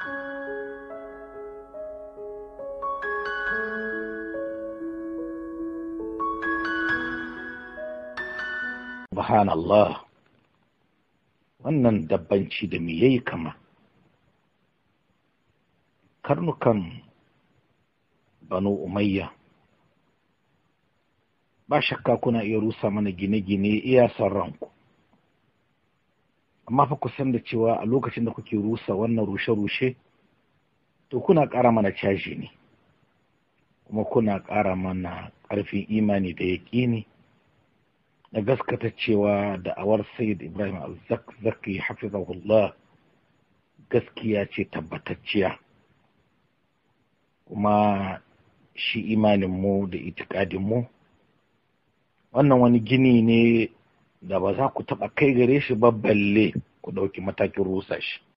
subhanallah wannan dabbanci da me yayi kama karnukan banu umayya ba shakka kuna iya rusa mana gine-gine iya son ranku amma fa ku san da cewa a lokacin da kuke rusa wannan rushe-rushe to kuna ƙara mana caji ne kuma kuna ƙara mana ƙarfin imani da yaƙini na gaskata cewa da'awar sayyid ibrahim al-zakzaki hafizahullah gaskiya ce tabbatacciya kuma shi imaninmu da itikadinmu wannan wani gini ne da ba za ku taɓa kai gare shi ba balle ku ɗauki matakin rusa shi